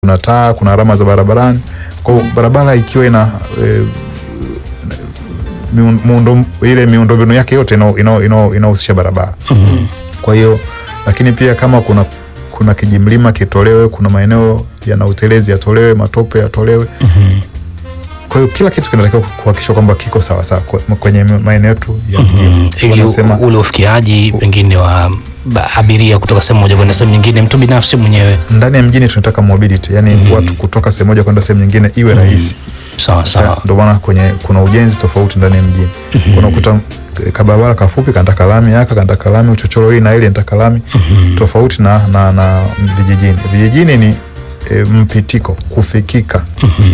kuna taa, kuna alama za barabarani. Kwa hiyo barabara ikiwa ina e, miun- muundo ile miundombinu yake yote ina- ina- ina- inahusisha barabara. Kwa hiyo lakini pia kama kuna kuna kijimlima kitolewe, kuna maeneo yana utelezi yatolewe, matope yatolewe. Kwa hiyo kila kitu kinatakiwa kuhakikishwa kwamba kiko sawa sawa kwe- kwenye maeneo yetu ya mjini. ili Wanasema- ule ufikiaji pengine wa ba- abiria kutoka sehemu moja kwenda sehemu nyingine, mtu binafsi mwenyewe. ndani ya mjini tunataka mobility, yani watu kutoka sehemu moja kwenda sehemu nyingine iwe rahisi. Sawa Sasa sawa. ndio maana kwenye kuna ujenzi tofauti ndani ya mjini. Kuna kuta kabarabara kafupi kanataka lami yaka kanataka lami uchochoro hii na ile nataka lami tofauti na, na, na vijijini. Vijijini ni e, mpitiko kufikika.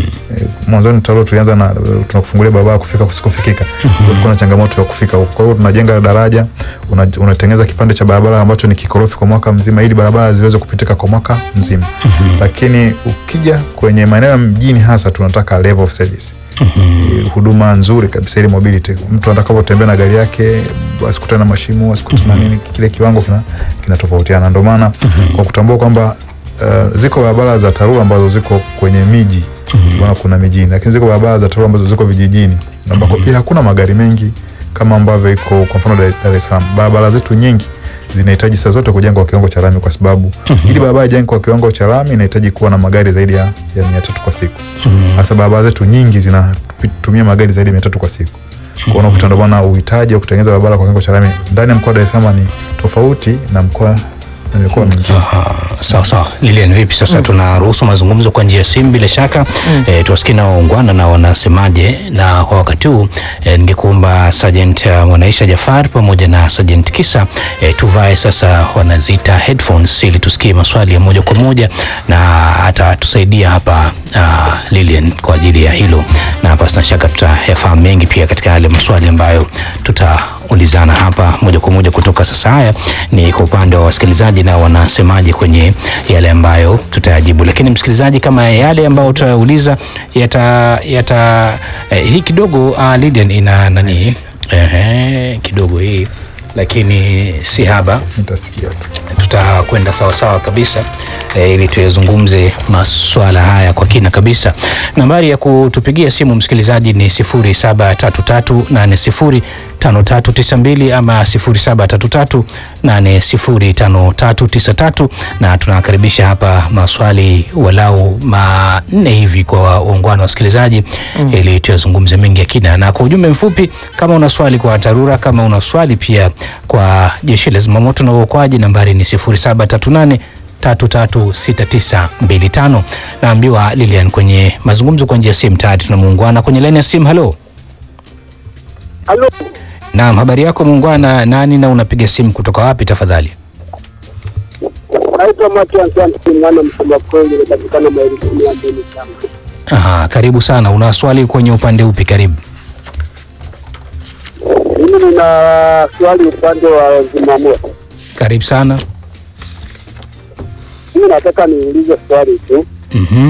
E, mwanzoni talo tulianza na e, tunakufungulia barabara kufika kusikufikika. Kulikuwa na changamoto ya kufika huko. Kwa hiyo tunajenga daraja, una- unatengeneza kipande cha barabara ambacho ni kikorofi kwa mwaka mzima ili barabara ziweze kupitika kwa mwaka mzima. Lakini ukija kwenye maeneo ya mjini hasa tunataka level of service. Eh, huduma nzuri kabisa ili mobility. Mtu atakapotembea na gari yake asikutane na mashimo, asikutane na nini, kile kiwango kina kinatofautiana. Ndio maana kwa kutambua kwamba uh, ziko barabara za TARURA ambazo ziko kwenye miji maana kuna mijini, lakini ziko barabara za TARURA ambazo ziko vijijini ambako pia hakuna magari mengi kama ambavyo iko kwa mfano Dar Dar es Salaam. Barabara zetu nyingi zinahitaji saa zote kujengwa kwa kiwango cha lami kwa sababu ili barabara ijengwe kwa kiwango cha lami inahitaji kuwa na magari zaidi ya, ya mia tatu kwa siku. Sasa barabara zetu nyingi zinatumia magari zaidi ya mia tatu kwa siku. Kwa hiyo unakuta ndio maana uhitaji wa kutengeneza barabara kwa kiwango cha lami ndani ya mkoa wa Dar es Salaam ni tofauti na mkoa na mikoa mingine. Aha, sawa sawa. Lilian, vipi sasa? Tunaruhusu mazungumzo kwa njia ya simu bila shaka e, tuwasikie na waungwana na wanasemaje. Na kwa wakati huu e, ningekuomba Sergeant uh, Mwanaisha Jafar pamoja na Sergeant Kisa e, tuvae sasa wanaziita headphones ili tusikie maswali ya moja kwa moja, na hata tusaidia hapa uh, Lilian kwa ajili ya hilo, na hapa sina shaka tutayafahamu mengi pia katika yale maswali ambayo tutaulizana hapa moja kwa moja kutoka sasa. Haya ni kwa upande wa wasikilizaji na wanasemaje kwenye yale ambayo tutayajibu, lakini msikilizaji, kama yale ambayo tutayauliza yata, yata eh, hii kidogo uh, Lydian ina nani eh, kidogo hii lakini si haba Nitasikia tu. tutakwenda sawasawa kabisa e, ili tuyazungumze maswala haya kwa kina kabisa. Nambari ya kutupigia simu msikilizaji ni 0733805392 ama 0733805393 na tunakaribisha hapa maswali walau manne hivi kwa waungwana wasikilizaji ili tuyazungumze mengi ya kina, na kwa ujumbe mfupi, kama una swali kwa TARURA, kama una swali pia kwa jeshi la zimamoto na uokoaji, nambari ni 0738 336925. Naambiwa Lilian kwenye mazungumzo kwa njia ya simu tayari tuna muungwana kwenye laini ya simu. Halo, Halo, naam, habari yako muungwana? Nani na unapiga simu kutoka wapi tafadhali? naitwa Matias Anthony mwana msema kweli, inapatikana maili kumi na mbili sana. Aha, karibu sana. Una swali kwenye upande upi? Karibu. Mimi nina swali upande wa zimamoto. Karibu sana. Mimi nataka niulize swali tu Mhm.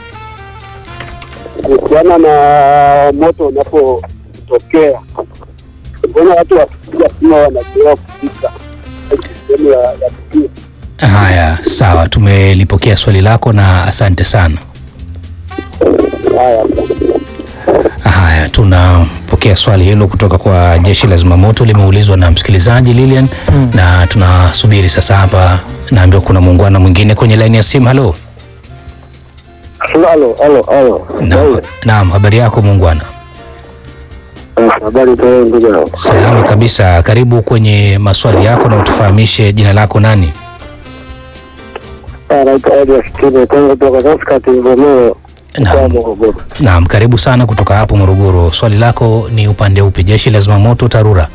kuhusiana na moto unapotokea, mbona watu wakipiga simu wanachelewa kufika sehemu ya ya tukio? Haya, sawa, tumelipokea swali lako na asante sana. Haya, Haya, tunapokea swali hilo kutoka kwa jeshi la zimamoto, limeulizwa na msikilizaji Lilian na tunasubiri sasa. Hapa naambiwa kuna muungwana mwingine kwenye laini ya simu. Halo, halo, halo, halo. naam, naam, habari yako muungwana? Habari tu ndugu yangu. Salama kabisa, karibu kwenye maswali yako na utufahamishe jina lako nani? Naitwa Elias Tine Kongo kutoka kaskati Mvomero mkoa wa Naam, Morogoro. naam, karibu sana kutoka hapo Morogoro. Swali lako ni upande upi? Jeshi la zimamoto, TARURA?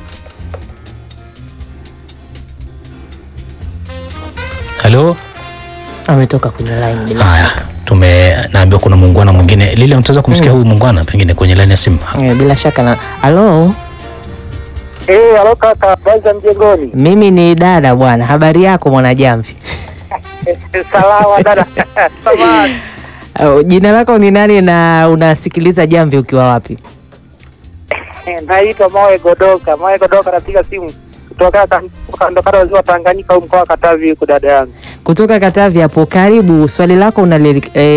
Halo. ametoka kwenye line bila Haya, tume naambiwa kuna muungwana mwingine. Lile unataka kumsikia huyu muungwana pengine kwenye laini ya simu? eh, bila shaka na halo, Eh, halo kaka, habari za mjengoni? mimi ni dada bwana. Habari yako mwanajamvi? Salama dada. Samahani. Oh, jina lako ni nani na unasikiliza jamvi ukiwa wapi? Naitwa Mawe Godoka. Mawe Godoka, napiga simu kutokea kan- kando kando ya ziwa Tanganyika au mkoa wa Katavi huku dada yangu. Kutoka Katavi hapo karibu, swali lako unali, eh,